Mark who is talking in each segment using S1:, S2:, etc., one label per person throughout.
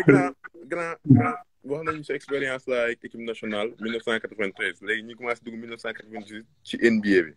S1: mais grand grand grand wax nañu sa expérience la ak équipe nationale 1993 léegi ñu commencé dugg 1998 ci NBA bi.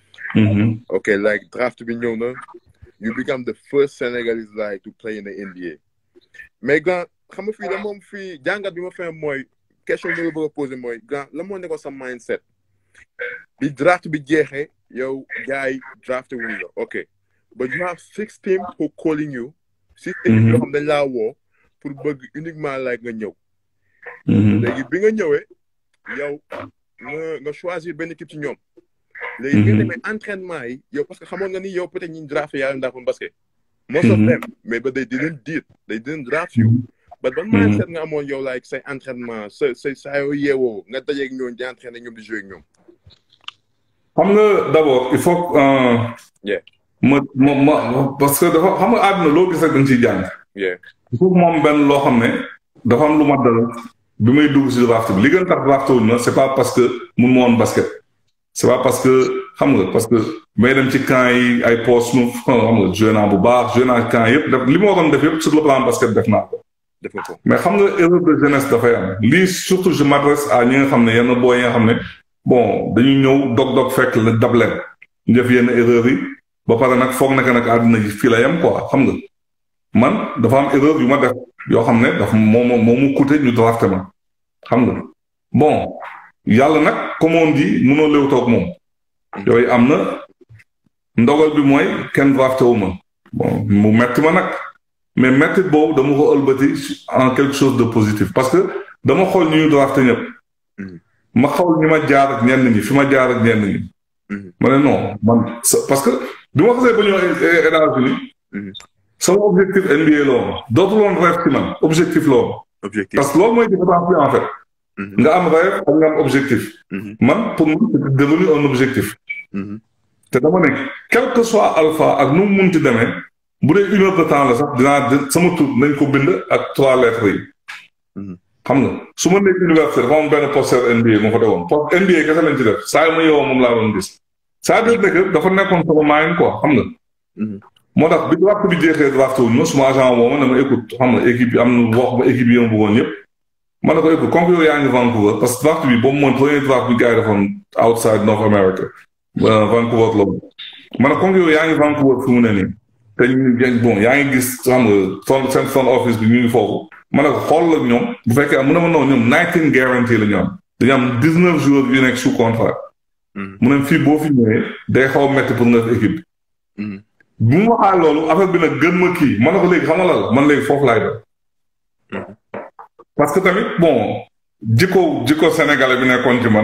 S1: ok like draft bi ñëw na you become the first Senegalese like to play in the NBA mais grand xam nga fii da moom fii jàngat bi ma fee mooy question bi ma bëgg a posé mooy grand la moo nekkoon sa mindset bi draft bi jeexee yow gars yi drafté wuñ la ok but you have six teams who calling you six teams yoo xam dañ laa woo pour bëgg uniquement like nga ñëw léegi bi nga ñëwee yow nga nga choisir benn équipe ci ñoom léegi nga demee entraînement yi yow parce que xamoon nga ni yow peut-être ñi draft yaa leen daafoon basket most of them mais ba they didn't did they didn't draft you but ban mindset nga amoon yow like say entraînement sa sa saa yoo yeewoo nga dajeeg ñoom di entraîné ñoom di jouer ak ñoom
S2: xam nga d'abord il faut ma ma ma parce que dafa xam nga àdduna loo gis rek dañ ciy jàng il faut moom benn loo xam ne dafa am lu ma dal bi may dugg si draft bi li gën tax draft wuñ ma c'est pas parce que mun ma woon basket c'est pas parce que xam nga parce que may dem ci camp yi ay post nu xam nga joué naa bu baax joué naa camp yëpp def li ma waroon def yëpp sur le plan basket def naa ko mais xam nga erreur de jeunesse dafay am lii surtout je m'adresse à ñi nga xam ne yenn boo yi nga xam ne bon dañuy ñëw dog-dog fekk la dab leen ñu def yenn erreur yi ba pare nag foog naka nag àddina ji fii la yem quoi xam nga man dafa am erreur yu ma def yoo xam ne dafa moo ma moo mu coûté ñu drafté ma xam nga bon yàlla nag comme on dit mënoo léew toog moom yooyu am na ndogal bi mooy kenn drafté wu ma bon mu metti ma nag mais metti boobu dama ko ëlbati en quelque chose de positif parce que dama xool ñu ñu drafté ñëpp ma xaw ñi ma jaar ak ñenn ñi fi ma jaar ak ñenn ñi ma ne non man parce que bi ma xasee ba ñëw États-Unis sama objectif NBA la woon dootul woon rêve ci man objectif la woon parce que loolu mooy différence bi en fait nga am rêve ak nga am objectif man pour moi c'est devenu un objectif te dama ne quel que soit alpha ak nu mu munti demee bu dee une heure de temps la sax dinaa sama tur nañ ko bind ak trois lettres yi xam nga su ma nekk université dafa am benn poster NBA moo fa defoon post NBA kese lañ ci def saa yu ma yeewoo moom laa doon gis c'est-à-dire que dafa nekkoon sama maayin quoi xam nga moo tax bi draft bi jeexee draft wuñ ma suma agent woo ma ne ma écoute xam nga équipe bi am na wax ma équipe yi ma bëggoon yëpp ma ne ko écoute comme yow yaa ngi Vancouver parce que draft bi boobu mooy premier draft bi gars yi defoon outside North America Vancouver la ma ne comme yow yaa ngi Vancouver fi mu ne nii te ñu bon yaa ngi gis xam nga son seen front office bi ñu ngi foofu ma ne ko xool la ñoom bu fekkee am mu ne ma noonu ñoom nineteen guarantee la ñu am dañu am dix neuf joueurs yu nekk sous contrat mu ne fii boo fi ñëwee day xaw a métti pour nga def équipe bi bu mu waxaa loolu affaire bi nag gën ma kii ma ne ko léegi xam nga la man léegi foofu laay def parce que tamit bon jikko jikko sénégalais bi nekkoon ci man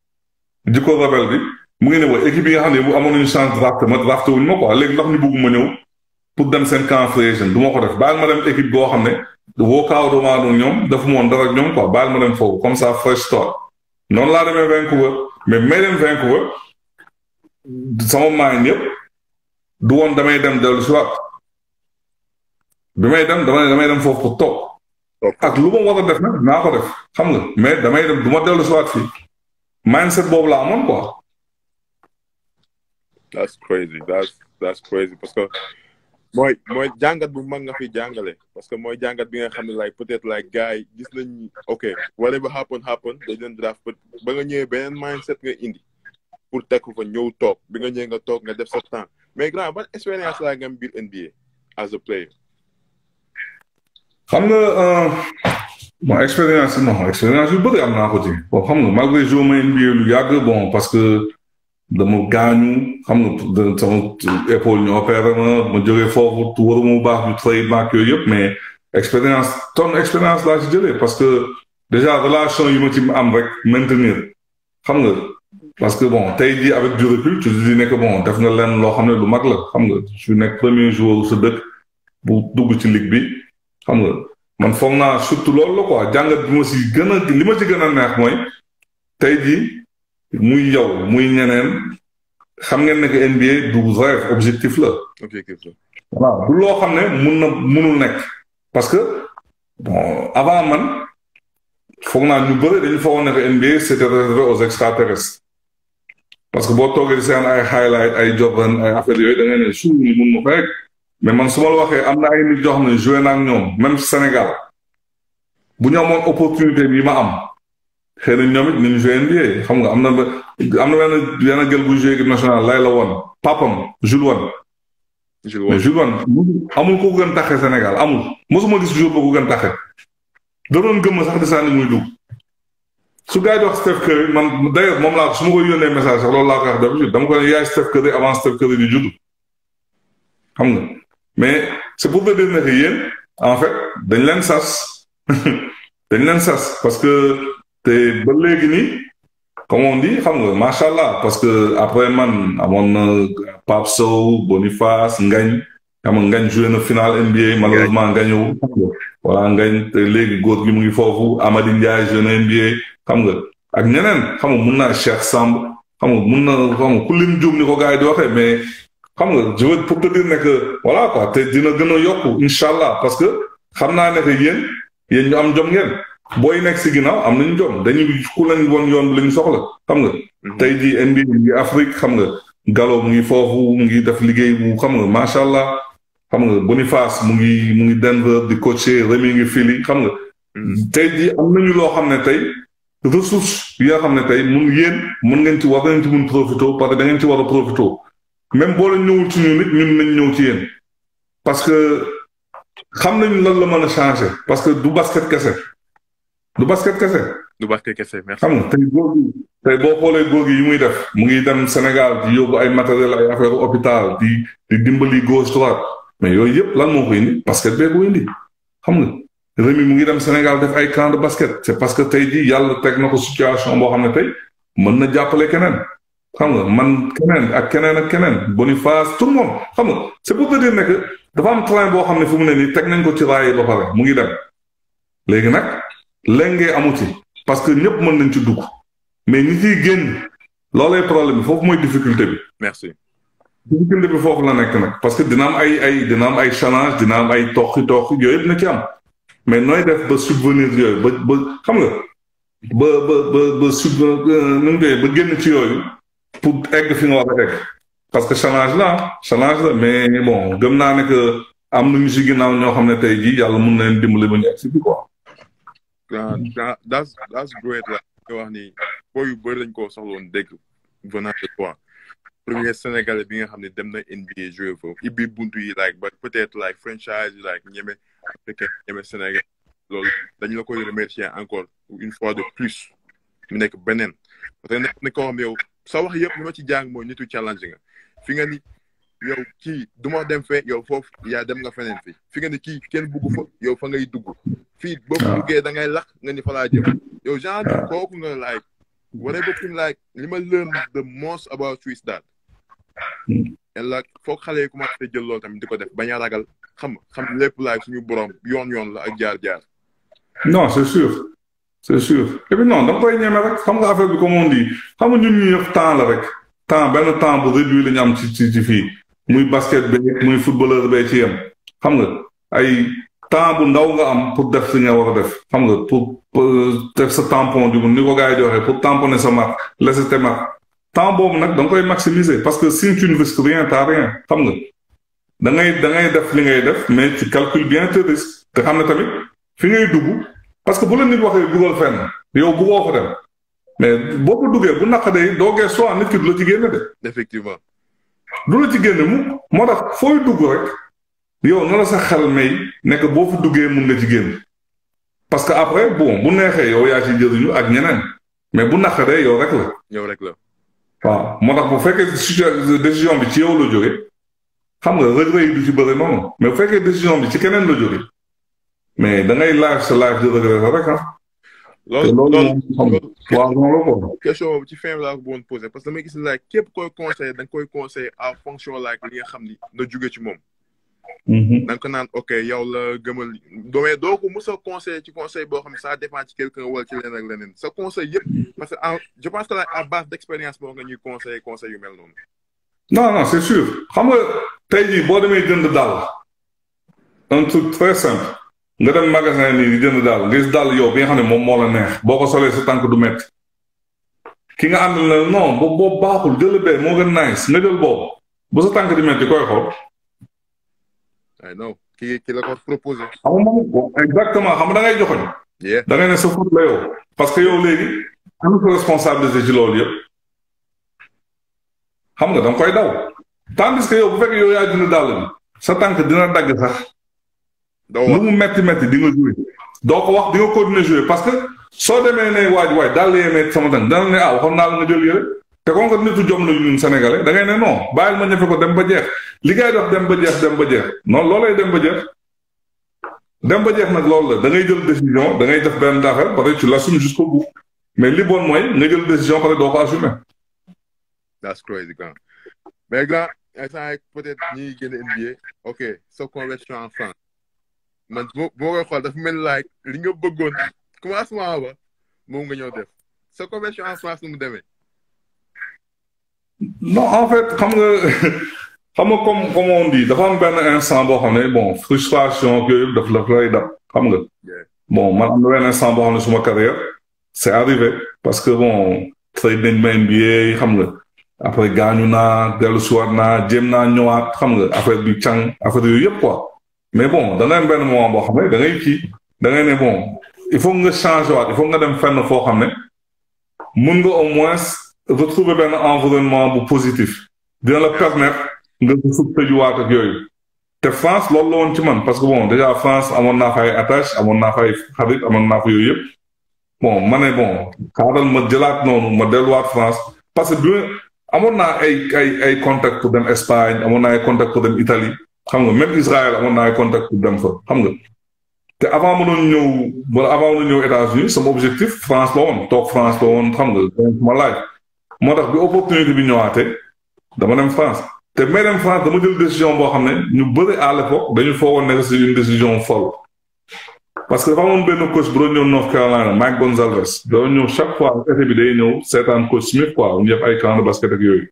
S2: jikko rebelle bi mu ngi ne wa équipe yi nga xam ne bu amoon nañu chance drafté ma drafté wuñu ma quoi léegi ndax ñu bëgg ma ñëw pour dem seen camp free agent du ma ko def baal ma dem équipe boo xam ne woo kaaw doomaa doon ñoom dafa moon dara ak ñoom quoi baal ma dem foofu comme ça fresh start noonu laa demee Vancouver mais may dem Vancouver sama maañ yëpp du woon damay dem dellu si waat bi may dem damay damay dem foofu pour toog ak lu ma war a def nag naa ko def xam nga mais damay dem du ma dellu si waat fii mindset boobu la amoon quoi.
S1: that's crazy that's that's crazy parce que mooy mooy jàngat bu mag nga fi jàngale parce que mooy jàngat bi nga xam ne like peut-être like gars yi gis nañ ok whatever happen happen dañ leen draft ba nga ñëwee beneen mindset nga indi pour teg ko fa ñëw toog bi nga ñëwee nga toog nga def sa temps mais grand ban expérience laa nga am biir NBA as a player.
S2: xam nga bon expérience non expérience yu bëri am naa ko ci bon xam nga malgré joué ma NBA lu yàgg bon parce que dama gaañu xam nga sama épaule ñu opéré ma ma jógee foofu waruma bu baax ñu trade maak yooyu yëpp mais expérience ton expérience laa ci jëlee parce que déjà relation yi ma ci am rek maintenir xam nga parce que bon tey jii avec du recul tu dis ne que bon def nga leen loo xam ne lu mag la xam nga su nekk premier joueur sa dëkk bu dugg ci ligue bi xam nga man foog naa surtout loolu la quoi jàngat bi ma si gën a li ma ci gën a neex mooy tey jii muy yow muy ñeneen xam ngeen ne que NBA du rêve objectif la.
S1: objectif la.
S2: waaw du loo xam ne mun na munul nekk. parce que bon avant man foog naa ñu bëri dañu foogoon ne que NBA c'était réservé aux extraterrestres. parce que boo toogee di seen ay highlight ay Jordan ay affaire yooyu da ngay ne suuf ni mun ma ko rek mais man su ma la waxee am na ay nit yoo xam ne joué naa ak ñoom même Sénégal bu ñu amoon opportunité bi ma am xëy na ñoom it nañu joué NBA xam nga am na ba am na benn benn gël bu joué équipe nationale lay la woon papam Jules Wane.
S1: Jules
S2: mais Jules Wane amul ko gën taxe Sénégal amul mosuma gis jour ba ko gën taxe da doon gëm sax di sànni muy dugg su gars yi di wax Steph Curry man d'ailleurs moom laa su ma koy yónnee message sax loolu laa koy wax d'habitude dama ko ne yaay Steph Curry avant Steph Curry di judd xam nga mais c'est pour te dire ne que yéen en fait dañ leen sas dañ leen sas parce que te ba léegi nii comme on dit xam nga macha allah parce que après man amoon na Pape Sow Boniface Ngañ xam nga Ngañ joué na finale NBA malheureusement Ngañu voilà Ngañ te léegi góor gi mu ngi foofu Amady Ndiaye joué na NBA xam nga ak ñeneen xam nga mun naa Cheikh Samb xam nga mun na xam nga ku lim juum ni ko gars yi di waxee mais xam nga je veux pour te dire ne que voilà quoi te dina gën a yokku incha allah parce que xam naa ne que yéen yéen ñu am jom ngeen booy nekk si ginnaaw am nañu jom dañuy ku leen woon yoon bi la ñu soxla xam nga. tey jii NBA mu ngi Afrique xam nga Gallo mu ngi foofu mu ngi def liggéey bu xam nga macha allah xam nga Boniface mu ngi mu ngi Denver di coacher Rémi ngi Philly xam nga. tey jii am nañu loo xam ne tey ressource yi nga xam ne tey mun yéen mun ngeen ci war ngeen ci mun profité parce que da ngeen ci war a profité même boo leen ñëwul ci ñun nit ñun nañ ñëw ci yéen parce que xam nañu lan la mën a changer parce que du basket kese. du basket kese.
S1: du basket kese merci.
S2: xam nga tey góor gi tey boo xoolee góor gi yi muy def mu ngi dem Sénégal di yóbbu ay matériel ay affaire hôpital di di dimbali gauche droite mais yooyu yëpp lan moo ko indi basket bee ko indi xam nga Rémi mu ngi dem Sénégal def ay camp de basket c'est parce que tey jii yàlla teg na ko situation boo xam ne tey mën na jàppale keneen xam nga man keneen ak keneen ak keneen Boniface tout le monde xam nga c'est pour te dire ne que dafa am train boo xam ne fu mu ne nii teg nañ ko ci raay ba pare mu ngi dem léegi nag. léngee amu ci parce que ñëpp mën nañ ci dugg mais ñi ciy génn loolay problème bi foofu mooy difficulté bi.
S1: merci.
S2: difficulté bi foofu la nekk nag parce que dina am ay ay dina am ay challenge dina am ay toxi toxi yooyu yëpp na ci am mais nooy def ba subvenir yooyu ba ba xam nga ba ba ba ba sub nu mu ba génn ci yooyu pour egg fi nga war a egg parce que challenge la challenge la mais bon gëm naa ne que am nañu si ginnaaw ñoo xam ne tey jii yàlla mun na leen dimbali ba ñu egg si bi quoi.
S1: ah that's that's great la nga wax ni boo yu bëri lañ koo soxla woon dégg venant de toi premier sénégalais bi nga xam ne dem na NBA joué foofu ibbi buntu yi like ba peut-être like franchise yi like ñeme africain ñeme Sénégal loolu dañu la koy remercier encore une fois de plus mu nekk beneen parce que nekk ne koo xam ne yow sa wax yëpp li ma ci jàng mooy nitu challenge nga fi nga ni yow kii du ma dem fee yow foofu yaa dem nga feneen fi fi nga ni kii kenn bugg fa yow fa ngay dugg fii boo buggee da ngay lakk nga ni fa laa jëm yow genre kooku nga like whatever thing like li ma learn the most about you is that and like foog xale yi commencé jël loolu tamit di ko def bañ a ragal xam xam lépp like suñu borom yoon yoon la ak jaar-jaar
S2: non c'est sûr c'est sûr et puis non da nga koy ñeme rek xam nga affaire bi comme on dit xam nga ñun ñu ñëpp temps la rek temps benn temps bu réduit la ñu am ci ci ci fii muy basket bi muy footballeur bee ci yem xam nga ay temps bu ndaw nga am pour def li nga war a def xam nga pour def sa tampon du ni ko gars yi di waxee pour tamponner sa marque laisser tes marques temps boobu nag da nga koy maximiser parce que si tu ne risques rien t'as rien xam nga da ngay da ngay def li ngay def mais tu calcules bien tes risques te xam ne tamit fi ngay dugg parce que bu la nit waxee dugal fenn yow buggoo fa dem mais boo ko duggee bu naqadee doo gee soit nit ki du la ci génne de.
S1: effectivement.
S2: du la ci génne mu moo tax fooy dugg rek yow na la sa xel may nekk boo fi duggee mun nga ci génn parce que après bon bu neexee yow yaa ci jëriñu ak ñeneen mais bu naqadee yow rek la.
S1: yow rek la.
S2: waaw moo tax bu fekkee décision bi ci yow la jóge xam nga regret yi du ci bëri noonu mais bu fekkee décision bi ci keneen la jóge mais da ngay laaj sa laaj de regret rek ah.
S1: loolu
S2: loolu waaw noonu la ko.
S1: question boobu ci fin laa ko bëggoon posé parce que damay gis like képp koy conseillé da nga koy conseillé à fonction like li nga xam ni na jóge ci moom. da nga ko naan ok yow la gëmal doomee doo ko mos a conseillé ci conseil boo xam ne ça dépend ci quelqu'un wala ci leneen ak leneen sa conseil yëpp parce que je pense que à base d' expérience boo nga ñuy conseillé conseil yu mel noonu.
S2: non non c' est sûr xam nga tey jii boo demee jënd daal un truc très simple. nga dem magasin nii di jënd daal nga gis daal yow bi nga xam ne moom moo la neex boo ko solee sa tànk du métti ki nga àndal na non boobu boobu baaxul jël bee moo gën nice nga jël boobu bu sa tànk di métti koy xool.
S1: ay non ki ki la ko proposé.
S2: xam nga moom exactement xam nga da ngay joxoñ da ngay ne sa faute la yow parce que yow léegi am sa responsabilité ci loolu yëpp xam nga da nga koy daw tandis que yow bu fekkee yow yaa dina dàll bi sa tànk dina dagg sax lu mu metti metti di nga joué doo ko wax di nga continuer joué parce que soo demee ne waaj waaj daal yee metti sama tànk dana ne ah waxoon naa la nga jël yëre te kon nga nitu jom la ñun sénégalais da ngay ne non bàyyil ma ñefe ko dem ba jeex li ngay def dem ba jeex dem ba jeex non loolay dem ba jeex dem ba jeex nag loolu la da ngay jël décision da ngay def benn daaxel parce que tu l'assumes jusqu'au bout mais li bon mooy nga jël décision parce que doo ko assumer.
S1: that's crazy grand mais grand instant peut-être ñi génn NBA ok sa conversion en France man bu ma koy xool dafa mel like li nga bëggoon commencement ba moom nga ñëw def sa conversion en France nu mu demee.
S2: non en fait xam nga xam nga comme comme on dit dafa am benn instant boo xam ne bon frustration ak yooyu daf la lay dab xam nga bon man am na benn instant boo xam ne suma carrière c'est arrivé parce que bon trade nañ ma NBA xam nga après gaañu naa dellu siwaat naa jéem naa ñëwaat xam nga affaire bi càng affaire yooyu yëpp quoi mais bon da ngay am benn moment boo xam ne da ngay kii da ngay ne bon il faut nga changer waat il faut nga dem fenn foo xam ne mun nga au moins retrouver benn environnement bu positif dina la permettre nga sub tëjuwaat ak yooyu te France loolu la woon ci man parce que bon déjà France amoon naa fa ay attache amoon naa fa ay xarit amoon naa fa yooyu yëpp bon ma ne bon xaaral ma jëlaat noonu ma delluwaat France parce que bi amoon naa ay ay ay contact pour dem Espagne amoon naa ay contact pour dem Italie xam nga même Israël amoon naa ay contact pour dem fa xam nga te avant ma doon ñëw wala avant ma doon ñëw États-Unis sama objectif France la woon toog France la woon xam nga ma laaj moo tax bi opportunité bi ñëwaatee dama dem France te may dem France dama jël décision boo xam ne ñu bëri à l'époque dañu foogoon nekk c'est une décision folle parce que dafa amoon benn coach bu doon ñëw North Carolina Mike Gonzalez doon ñëw chaque fois été bi day ñëw seetaan coach Smith quoi ñu def ay camp de basket ak yooyu.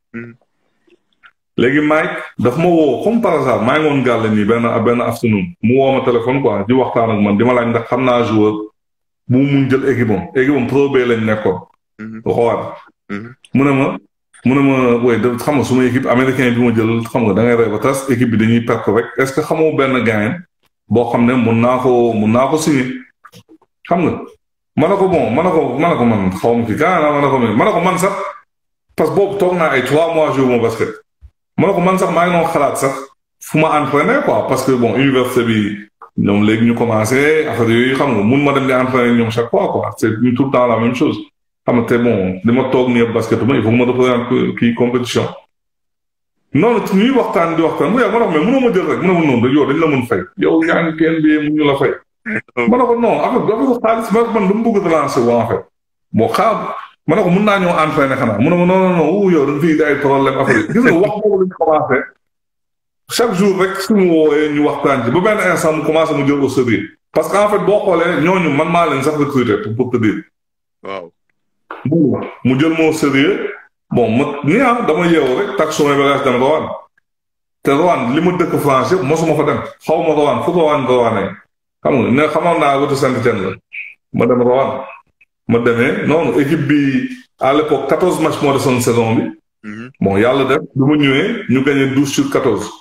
S2: léegi Mike daf ma woo comme par hasard maa ngi woon gàll nii benn benn afternoon mu woo ma téléphone quoi di waxtaan ak man di ma laaj ndax xam naa joueur bu mun jël équipe am équipe am pro B lañ nekkoon. waxoon. mu ne ma mu ne ma woy da xam nga suma équipe américain bi ma jël xam nga da ngay rey ba tas équipe bi dañuy perte rek est-ce que xamoo benn gaayen boo xam ne mun naa ko mun naa ko signer xam nga ma ne ko bon ma ne ko ma ne ko man xaw ma fi gaa ma ne ko ma ne ko man sax parce que boobu toog naa ay trois mois joué ma basket ma ne ko man sax maa ngi doon xalaat sax fu ma entraîner quoi parce que bon université bi ñoom léegi ñu commencé affaire yooyu xam nga mun ma dem di entraîner ñoom chaque fois quoi c'est tout le temps la même chose xam nga te bon li ma toog nii yëpp basket ma il faut que ma représente kii compétition noonu ñuy waxtaan di waxtaan bu yàgg ma ne ko mais mënoo ma jël rek mu ne ma noonu yow dañ la mën fay yow yaa ngi kenn bi mu ñu la fay. ma ne ko non affaire bi affaire xaalis man man dama bëgg relancer wu en fait bon xaar ma ne ko mën naa ñëw entraîner xanaa mu ne ma non non non wu yow da nga fiy indi ay problème affaire gis nga wax boobu lañ commencé chaque jour rek suñu woowee ñu waxtaan ci ba benn instant mu commencé mu jël au sérieux parce que en fait boo xoolee ñooñu man maa leen sax recruter pour te dire.
S1: waaw.
S2: mu jël moo sérieux bon ma ni ah dama yeewu rek tak sumay bagage dem Roanne te Roanne li ma dëkk France yëpp mosuma fa dem xaw ma Roanne fu Roanne Roanne xam nga ne xamoon naa wetu Saint-Étienne la ma dem Roanne ma demee noonu équipe bi à l'époque quatorze matchs moo desoon saison bi bon yàlla def bi ma ñëwee ñu gagné douze sur quatorze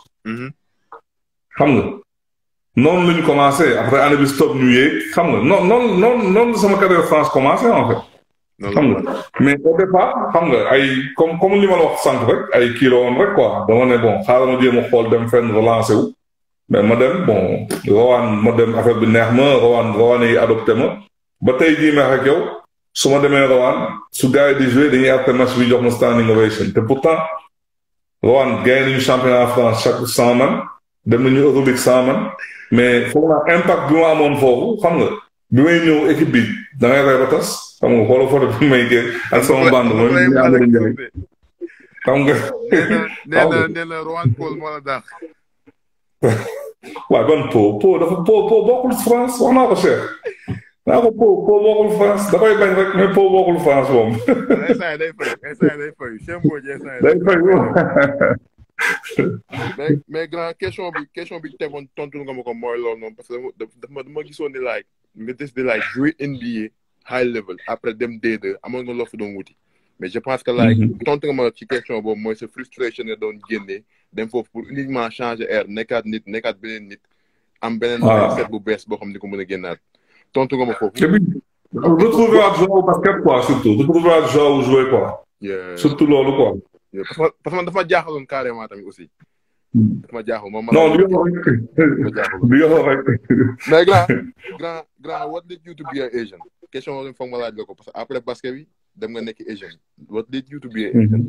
S2: xam nga noonu la ñu commencé après année bi stop ñu yéeg xam nga noonu noonu noonu noonu sama carrière France commencé en fait xam nga mais au départ xam nga ay comme comme li ma la wax sànq rek ay kii la woon rek quoi dama ne bon xaaral ma jéem a xool dem fenn relancé wu mais ma dem bon rawaan ma dem affaire bi neex ma rawaan rawaan yi adopté ma ba tey jii ma ak yow su ma demee rawaan su gars yi di joué dañuy après match bi jox ma standing ovation te pourtant rawaan gagné nañu championnat France chaque cent man dem nañu Euroleague cent man mais foog naa impact bi ma amoon foofu xam nga bi may ñëw équipe bi da ngay rey ba tas xam nga xoolal photo bi may génn ak sama bande mooy ñu am njëriñ xam nga.
S1: nee na nee na Rohan Paul moo la dàq.
S2: waaw ban po po dafa po po bokkul France wax naa ko Cheikh naa ko po po bokkul France da koy bañ rek mais po bokkul France moom.
S1: instant day fay instant day fay Cheikh Mbodj instant
S2: day fay
S1: mais mais grand question bi question bi tegoon tontu nga ma ko mooy loolu noonu parce que dama dama gisoon ni like nga des di like jouer NBA high level après dem D2 amoon nga loo fa doon wuti mais je pense que like tontu nga ma ci question boobu mooy sa frustration nga doon génnee dem foofu pour uniquement changer air nekkaat nit nekkaat beneen nit am beneen set bu bees boo xam ni ko mën a génnaat tontu nga ma foofu.
S2: et puis retrouver waat joueur basket quoi surtout retrouver waat joueur jouer quoi. surtout loolu quoi.
S1: parce que parce que dafa jaaxaloon carrément tamit aussi. dafa jaaxal moom.
S2: non du yow rek du yow rek.
S1: mais grand grand grand what did you to be an Asian question boobu foog ma laaj la ko parce que après basket bi dem nga nekk Asian what did you to be an Asian.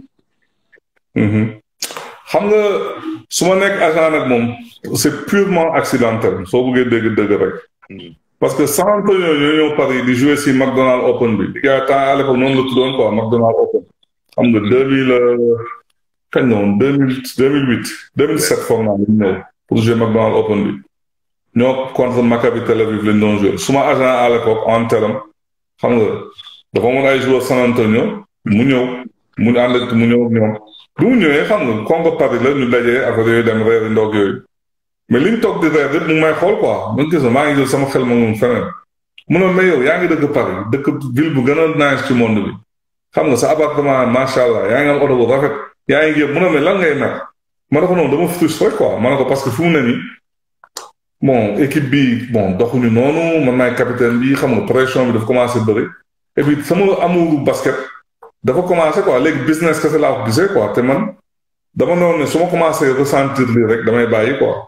S2: xam nga su ma nekk agent nag moom c'est purement accidentel soo bëggee dégg dëgg rek. parce que San Antonio ñoo ñëw Paris di jouer si McDonald Open bi di gars temps à l'époque noonu la tuddoon quoi McDonald Open. xam nga deux mille kañ la woon deux mille deux mille huit deux mille sept foog naa ñu ñëw pour jouer McDonald Open bi ñoo contre Maccabi Tel Aviv lañ doon jouer suma agent à l'époque en terme xam nga dafa mën ay joueur San Antonio mu ñëw mu ànd ak mu ñëw ak ñoom bi mu ñëwee xam nga Congo Paris la ñu dajee affaire yooyu dem reer yi ndoog yooyu mais li ñu toog di reer yëpp mu ngi may xool quoi man gis nga maa ngi jël sama xel ma moom feneen mu ne mais yow yaa ngi dëkk Paris dëkk ville bu gën a nice ci monde bi xam nga sa appartement macha allah yaa ngi am oto bu rafet yaa ngi yëpp mu ne mais lan ngay mer ma ne ko noonu dama frustré quoi ma ne ko parce que fi mu ne nii bon équipe bi bon doxuñu noonu man maay capitaine bi xam nga pression bi dafa commencé bëri et puis sama amouru basket dafa commencé quoi léegi business kese laa ko gisee quoi te man dama noonu ne su ma commencé ressentir lii rek damay bàyyi quoi.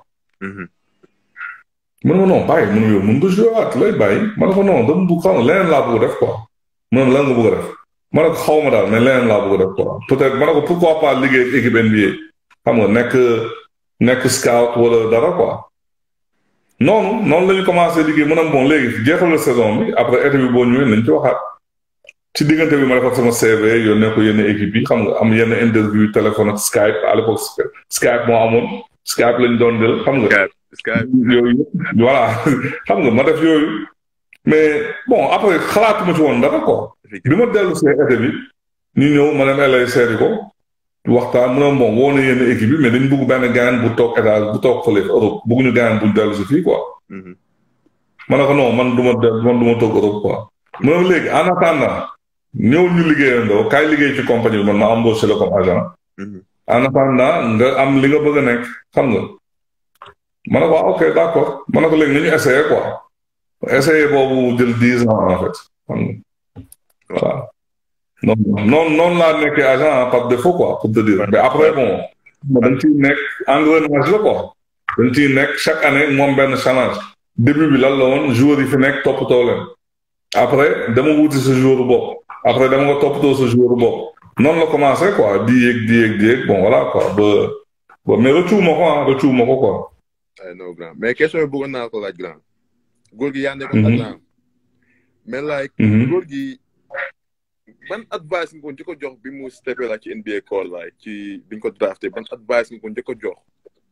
S2: mu ne ma non bàyyi mu ne yow mun nga joué waat lay bàyyi ma ne ko non dama bëgg xam nga leneen laa bëgg def quoi mu ne lan nga bëgg a def. ma ne ko xaw ma daal mais leneen laa bëgg a def quoi peut-être ma ne ko pourquoi pas liggéey ak équipe NBA xam nga nekk nekk scout wala dara quoi noonu noonu la ñu commencé liggéey mu ne bon léegi jeexal la saison bi après été bi boo ñëwee nañ ci waxaat ci diggante bi ma defar sama CV yónnee ko yenn équipe yi xam nga am yenn interview téléphone ak Skype à l'époque Skype moo amoon Skype lañ doon del xam nga.
S1: Skype
S2: yooyu voilà xam nga ma def yooyu. mais bon après xalaatuma ci woon dara quoi. bi ma dellu see été bi ñu ñëw ma dem LA seeti ko waxtaan mu ne bon woo na yenn équipe bi mais dañ bëgg benn gaañ bu toog état bu toog fële Europe bëgguñu gaañ bu dellu si fii quoi. ma ne ko non man du ma dellu man du ma toog Europe quoi. mu ne léegi en attendant ñëw ñu liggéeyandoo kaay liggéey ci compagnie bi man ma embauché la comme agent. en attendant nga am li nga bëgg a nekk xam nga. ma ne ko ok d'accord ma ne ko léegi nañu essayé quoi. essayé boobu jël dix ans en fait xam nga voilà noonu noonu noonu laa nekkee agent par défaut quoi pour te dire mais après bon dañ ciy nekk engrenage la quoi dañ ciy nekk chaque année moom benn challenge début bi lan la woon joueurs yi fi nekk toppatoo leen après dama wuti sa joueur bopp après dama nga toppatoo sa joueur bopp noonu la commencé quoi di yéeg di yéeg di yéeg bon voilà quoi ba ba mais rëccu ma ko ah rëccu ma ko quoi.
S1: non grand mais question bi bëggoon naa ko laaj grand. góor gi yaa nekkoon agent mais like góor gi ban advice nga ko njëkk a jox bi mu steppé la ci NBA call like ci biñ ko drafté ban advice nga ko njëkk a jox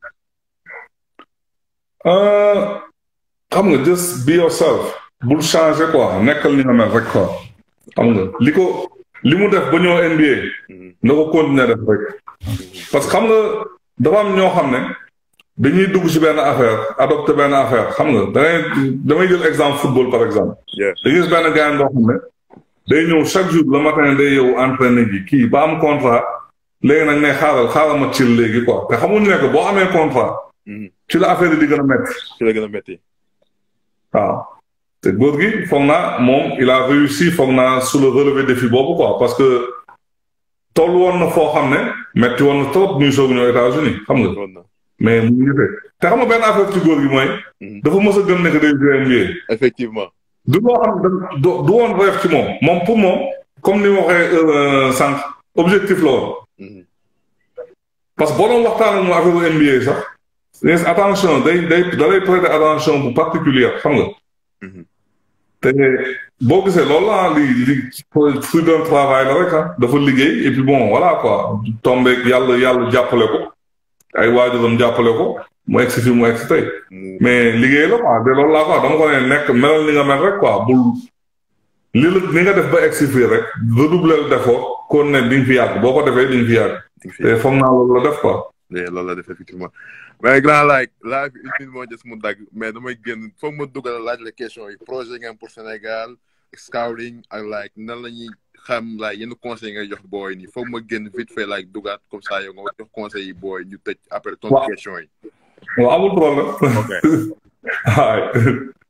S2: xam nga just be yourself bul changer quoi nekkal ni nga mel rek quoi xam nga li ko li mu def ba ñëw NBA na ko continuer def rek parce que xam nga dafa am ñoo xam ne dañuy dugg ci benn affaire adopté benn affaire xam nga dangay damay jël exemple football par exemple. da gis benn gars boo xam ne day ñëw chaque jour le matin day yow entraîné ji kii ba am contrat léegi nag ne xaaral xaaral ma ci léegi quoi te xamuñu ne que boo amee contrat. ci la affaire yi di gën a métti.
S1: ci la gën a métti.
S2: waaw te góor gi foog naa moom il a réussi foog naa su le relevé défi boobu quoi parce que toll woon na foo xam ne métti woon na trop muy soog ñëw États-Unis xam nga. mais mu ngi fekk te xam nga benn affaire ci góor gi mooy. dafa mës a gëm ne que day jouer NBA.
S1: effectivement.
S2: du loo xam du du woon rêve ci moom moom pour moom comme ni ma waxee sànq objectif la woon. parce que boo doon waxtaan ak moom affaire NBA sax attention day day da lay prêter attention bu particulière xam nga. te boo gisee loolu la li li fruit d'un travail la rek ah dafa liggéey et puis bon voilà quoi tombé yàlla yàlla jàppale ko. ay waajuram jàppale ko mu egg si fi mu egg si tey mais liggéey la quoi de loolu laa quoi dama ko ne nekk melal ni nga mel rek quoi bul li la ni nga def ba egg si fii rek redoubler d'effort kon ne di nga fi yàgg boo ko defee di nga fi yàgg te foog naa loolu la def quoi
S1: loolu la def effectivement mais grand like live une minute moo des mu dagg mais damay génn foog ma dugal laaj la question yi projet nga am pour Sénégal scouting ak like nan la ñuy xam like yenn conseil ngay jox booy nii foog ma génn vite fait like dugaat comme ça yow nga jox conseil yi booy ñu tëj après tontu question yi
S2: waaw amul problème
S1: ok
S2: waaw